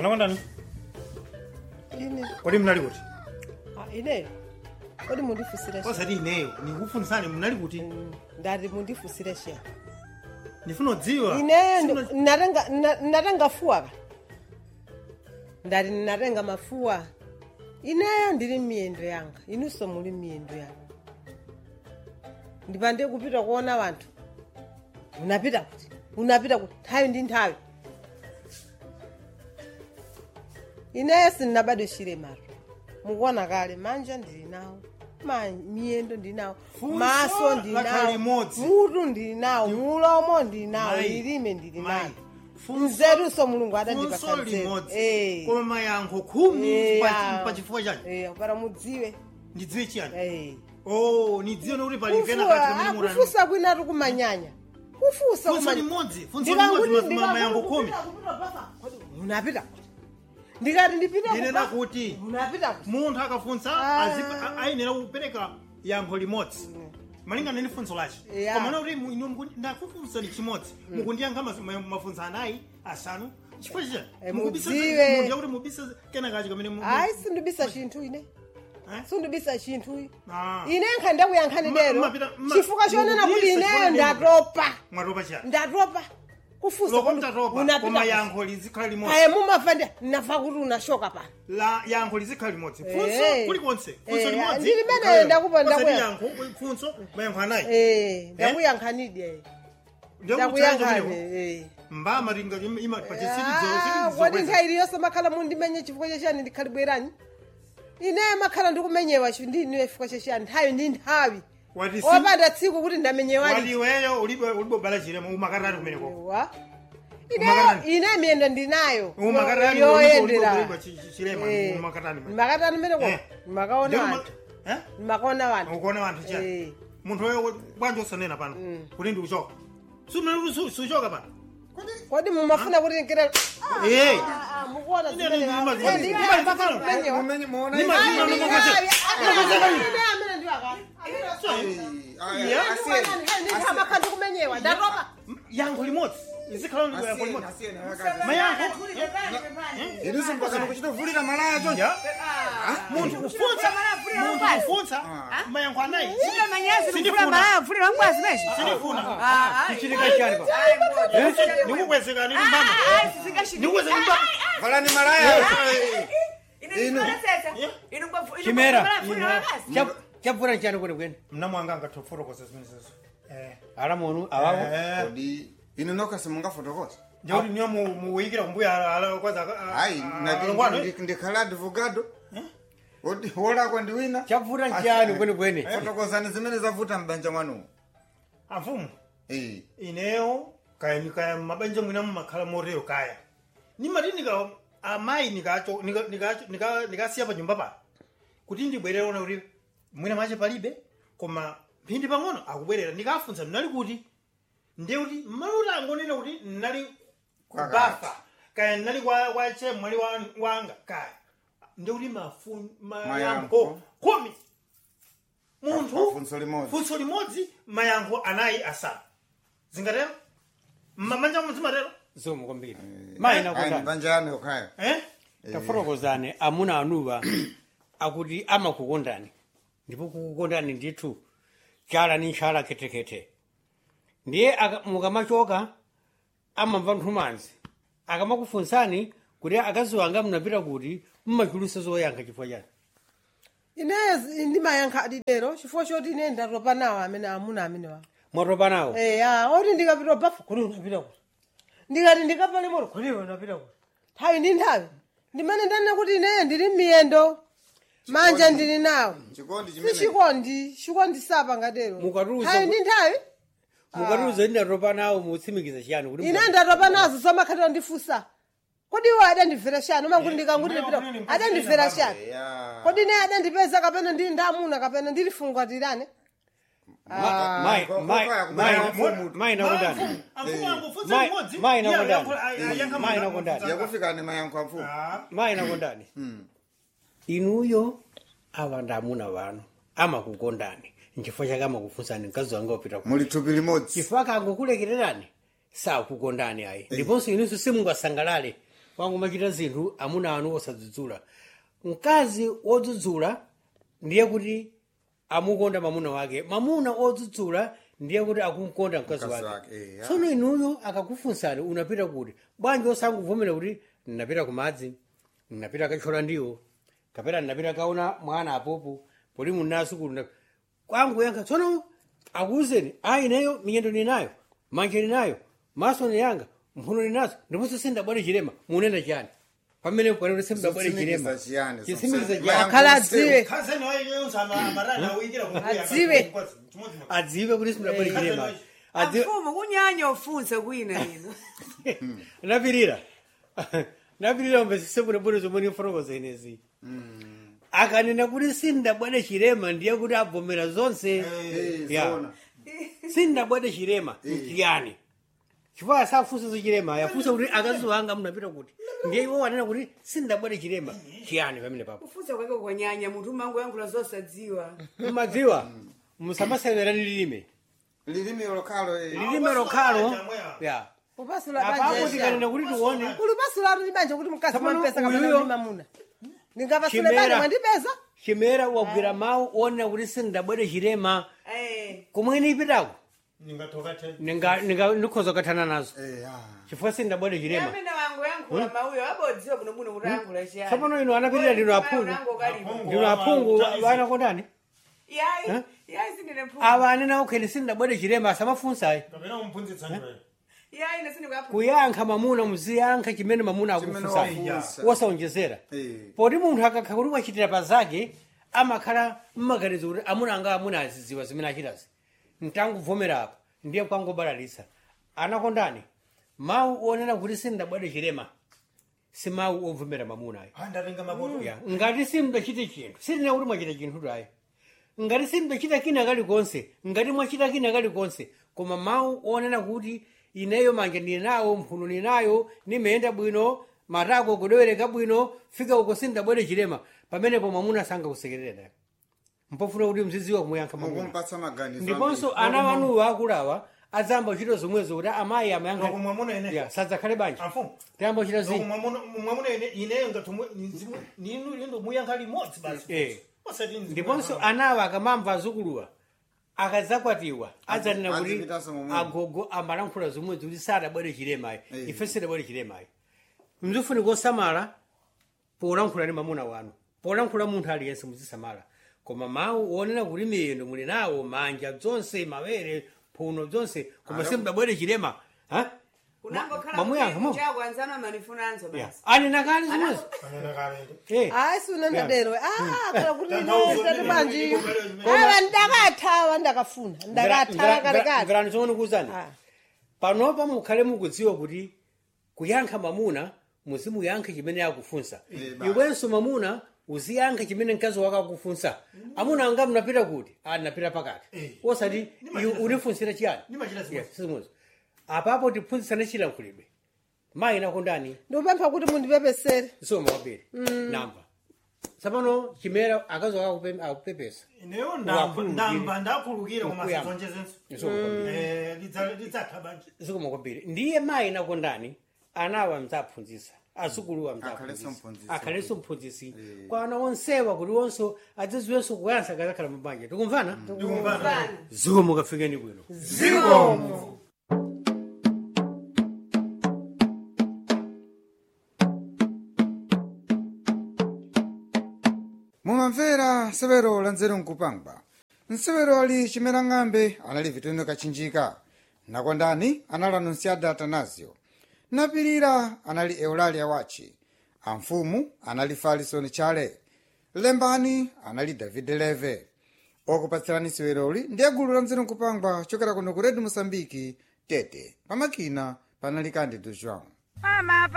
anakondani ine kodi mnali kuti ah, ineyo kodi mundifusire sha osati ineyo ndikufunsani mnali kuti ndati mundifusire sha ndifuna kudziwa ineyo Sifuna- ndi- natenga na- natenga fuwa ka ndati natenga mafuwa ineyo ndili miyendo yanga inunso muli miyendo yanga ndipande kupita kuona wanthu unapita kuti unapita kuti nthawi ndi nthawi ineyo sindinabadwe chiremaro mukuona kale manja ndili nawo ma miyendo ndili nawo Funso maso ndili lakhala nawo limodzi. mutu ndili nawo mulomo ndili nawo Mayi, lilime ndili mayi, nawo funso- nzeruso mulungu funso adandipasa nzeru limodzi Eh. koma mayankho khumi Eh, pa- ah. pa chifukwa chake Eh, para mudziwe ndidziwe chiyani Eh. oh nidziwe nokuti pali kena Kufuwa, kati kamene ah, murani kufusa kwina tikumanyanya kufusa funso kumanya- limodzi funso Ndikakuti- limodzi ma- ndikakuti mayankho khumi kupita, kupita, papa. Kodi unapita kuti ndikati ndipite ndinena kupa- kuti unapita kuti munthu akafunsa Ah. azipa- a- ayenera kupereka yankho limodzi malingana ndi funso lace Yeah. koma nakuti mu- inu mukuti- ndakufunsani chimodzi mukundiyankha mas- ma- mafunso anayi asanu chifukwa chichani Eh, Mukubisa- mudziwe. munthu yakuti mubisa kena kachi kamene mu- ayi sindibisa chinthu ine Eh? sindibisa chinthu Ah. ine nkha ndakuyankhani Ma- lero mapita- ma- chifukwa chonena kuti mukubisa ineyo chifukwa ndatopa mwatopa chiyani ndatopa kufusa loko kodi mtatopa koma unapita yankho lizikhala limodzi aye mumva ndi nafa kuti unashoka pano la yankho lizikhala limodzi Eh. funso kulikonse funso Eh, limodzi ndili mene kukhale- ndakupa- osati ndakuya- yankho funso mayankho anayi Eh, ndakuyankhanidi ndakuyankhani mbama ringa ima kodi pachisirizoro nthawi iliyonse makhala mundimenye chifukwa chachiyani ndikhali bwerani ineyo makhala ndikumenyewa chi- ndi iniwe chifukwa chachiyani nthawi ndi nthawi Wati si- opanda tsiku kuti ndamenyewali waliweyo ulibobala chilema umakatatu kumeneko wa Umakatani. ine miyendo ndinayo umakatani yoyendera chilema Eh, umakatani makatani meneko Eh. makaona Ndikuma- wanthu Eh? makaona wanthu ukuona wanthu Eh. chani munthu wewe bwanji usanena pano kuti ndi uchoka suchoka pano kodi mumafuna kuti nkira Eh. mukuona Ine zimene ndima- wa- ndima- Eh, ndine ndima- mpaka ndima- kumenyewa. Mumenye- muona Ndima- hivi? ndima- ndima- Ayi, ndima- ayi, ayi, ine amene ndiwa ka. Aya, Yeah. asiyeni, ndimakhala ndikumenyewa ndatopa yankho limodzi izikhala yankho asiyeni, limodzi asiyeni, akati. mayankho Inuso mpaka mukuchitovulira malaya choncho ya munthu kufunsa munthu kufunsa mayankho anayi sindifuna sindifuna chichitika chani pa ndikukwezekani ndi mbama ndikukwezekani ndi mbama valani malaya chimera Cha- chabvura chani kwene kwene mnamwanga angathofotokoza zimene zizo ala munu awawo kodi inu nokha simungafotokoza ndikuti niyo muwikira kumbuya ala kwaza hayi alongwano nati ndikhala advogado Odi- wolakwa ndi wina chabvura chani kwene kwene fotokozani zimene zavuta mbanja mwanumo amfumu Eh. ineyo kaya nikaya mabanja mwina mumakhala motero kaya nimati nika amayi nikacho nika- nikacho- nika- nikasiya pa nyumba pano kuti ndibwerere ona kuti mwina mache palibe koma mphindi pang'ono akubwerera ndikafunsa mnali kuti ndiye kuti maluti angonena kuti nnali kubafa kaya nnali kwa kwa chemwali wa- wanga kaya ndiye kuti mafu- mayankho Mayankho. khumi munthu Funso limodzi. funso limodzi mayankho anayi asanu zingatero mmamanja muzimatero zomu kwambiri Ayi, mayina ni kutani banja yanu yokhaya eh? tafotokozani amuna anuwa akuti amakukondani ndipo kukukondani ndithu chala ni nchala khetekhete ndiye aka- mukamachoka amamva nthumanzi akamakufunsani kuti akazi wanga munapita kuti mmachulutsa zoyankha chifukwa chani ineyo zi- ndimayankha adidero chifukwa choti ine ndatopa nawo amene amuna amene wa mwatopa nawo eya oti ndikapita bafa kodi unapita kuti ndikati ndikapale moto kodi unapita kuti nthawi ndi nthawi ndimene ndanena kuti ineyo ndili miyendo manja ndili nawo chikondi si chimene chikondi chikondi sapa ngatero Mukatuza nthawi ku- ndi nthawi mukatiuza ndatopa nawo mutsimikiza chiyani kuti ine ndatopa nazo zomakhatira ndifusa kodi iwo adandimvera shani umanguti ndikanguti ndipita adandimvera shani ya kodi ine adandipeza kapena ndili ndamuna kapena ndilifungatirane Mai- Ko- ko- mai- ko- ko- mai- ko- ko- mai nakondani amfumu angufunsa Mai- limodzi mai iye nakondani. ayankho- ayankha Mai manda- nakondani. mfunsa- yakufika ni mayankho amfumu Ah, mayi nakondani inuyo awa ndi amuna wanu amakukondani nchifukwa chake amakufunsani mkazi wanga upita ku muli thupi limodzi chifukwa kangokulekererani sakukondani ayi ndiponso inunso simungasangalale wangomachita zinthu amuna anu osadzudzula mkazi wodzudzula ndiye kuti amukonda mamuna wake mamuna odzudzula ndiye kuti akumkonda mkazi Mkazi wake wake, eh, ya. tsono inuyo akakufunsani unapita kuti bwanji osanguvomera kuti ndinapita kumadzi ndinapita kachola ndiwo kapena ndinapita kaona mwana apopo poli munasukulu kwangu yankha tsono akuwuzeni a ineyo miyendo ninayo manje ninayo maso niyanga mphuno ninazo ndiponso sindabwere chilema munena chani pamene kwanene sindabwere chilema Zotsimikiza chiyani, chisimikiza zonse- chiyani akhala adziwe khazeni waiyonso amarana uyikira Adziwe. adziwe kuti sindabwere chilema adziwe amfumu kunyanya ufunse kwina ino napirira napirira mbesise bwinobwino zomwe nifotokoza inezi akanena kuti sindabwere chilema ndiye kuti abvomera zonse Eh, Ya. zona. sindabwere chilema chiyani chifukwa asafunsa za chilema yafunsa kuti akazi wanga munapita kuti ndiye iwo wanena kuti sindabwere chilema chiyani pamene papo kufunsa kwake kwanyanya munthu mangu yankhula zosadziwa mumadziwa musamaseverani lilime lilimi lokhalo eh. lilime lokhalo Chamweya. ya kupasula apapo tikanena kuti tione kulipasula ndi banja kuti mkazi Tsopano mwapesa kapena uyuyo- ndi mamuna ndingapasule Chimera. banja mwandipeza chimera wagwira mawu onena kuti sindabwere chilema Eh, komwe ipitako ningatoka te ninga ninga ndikhoza kukathana nazo Eh, ah. chifukwa sindabwere chilema amene wangu yankhula mauyo abodziwa bwinobwino kuti yankhula chiyani tsopano ino anapirira ndino aphungu Aphungu. ndino aphungu Awa- anakondani yayi yayi sindine mphungu awa anena okheni sindabwere chilema asamafunsayi kapena umphunzitsani wewe yayi ine sindikaphu kuyankha mamuna muziyankha chimene mamuna Chimene akufunsayi wafunsa. wosaonjezera Eh. poti munthu akakha kuti wachitira pa zake amakhala mmaganizo kuti amuna anga amuna azidziwa zimene achitazi ntanguvomera apa ndiye kwangobalalitsa anakondani mawu onena kuti sindabwere chilema si mawu ovomera mamunayo andatenga makoto ya ngati simudachite chinthu sindina kuti mwachita chinthu tayi ngati simudachita kina kalikonse ngati mwachita kina kalikonse koma mawu onena kuti ineyo manja ndili nawo mphuno ninayo nimeyenda bwino matako kudewereka bwino fika uko sindabwere chilema pamenepo mwamuna sangakusekerera mpofuna kuti mzidziwa kumuyankha mwamuna mukumpatsa maganizo ndiponso ambiri. ana wanuwo akulawa adzamba kuchita zomwezo kuti amayi amayankha mwamuna ine ya sadzakhale banja afu tayamba kuchita zinthu mwamuna ine ineyo ngatumwe ninu lindo muyankha limodzi basi Eh. osati nzimu ndiponso yankha. anawa akamamva azukuluwa akadzakwatiwa adzanena kuti adzipitanso momwemo. agogo amalankhula zomwezi kuti sadabwere chilemayo Eh. ife sidabwere chilemayo mzifunika osamala polankhula ndi mamuna wanu polankhula munthu aliyense muzisamala koma mawu onena kuti miyendo muli nawo manja zonse mawere mphuno zonse koma Alo. simudabwere chilema ha? unangokhala mamuyankha mo chako anzana manifunanso Ya. basi anena kale zomwezo Anena kalendo. Eh. hayi sunandadero khala kuti Tanthauzo ine tati limene bwanji likubwera limene. awa ndakathawa ndakafuna ndakathawa kalekale mverani zomwe kuwuzani Ah. panopa mukhale mukudziwa kuti kuyankha mamuna muzimuyankha chimene akufunsa Eh, basi. iwenso mamuna uziyankha chimene mkazi wako akufunsa amuna anga mnapita kuti a ndinapita pakati Eh. osati Nimachita iwe unifunsira chiyani Nimachita zimwe. Yes, zimwezo apapo tiphunzitsane chilankhulidwe mayi nakondani ndikupempha kuti mundipepesere soma kwambiri namba tsapano chimera akazi wako akupe- akupepesa ineyo ndamba Wakhululukire. ndamba ndakhululukira koma Nkuyamba. sizonjezenso Soma kwambiri Eh, lidza- lidzatha banje zikoma kwambiri ndiye mayi nakondani anawa mzaphunzisa azukuluwa Akhalenso mzaphunzisa mphunzisi. akhalenso mphunzisi kwa ana onsewa kuti onso adziziwenso kuyansa akazakhala mabanja tikumvana ndikumvana zikomo mukafikeni bwino mumamvera nsewero la nzeru nkupangwa nsewero ali chimera ng'ambe anali vitendo kachinjika nakondani anali anunciada atanasio napirira anali eulalia wachi amfumu anali falisoni chale lembani anali david leve okupatsirani seweroli ndiye gulu la nzeru nkupangwa chokera kuno ku redio mosambiki tete pamakina panali kandi do joão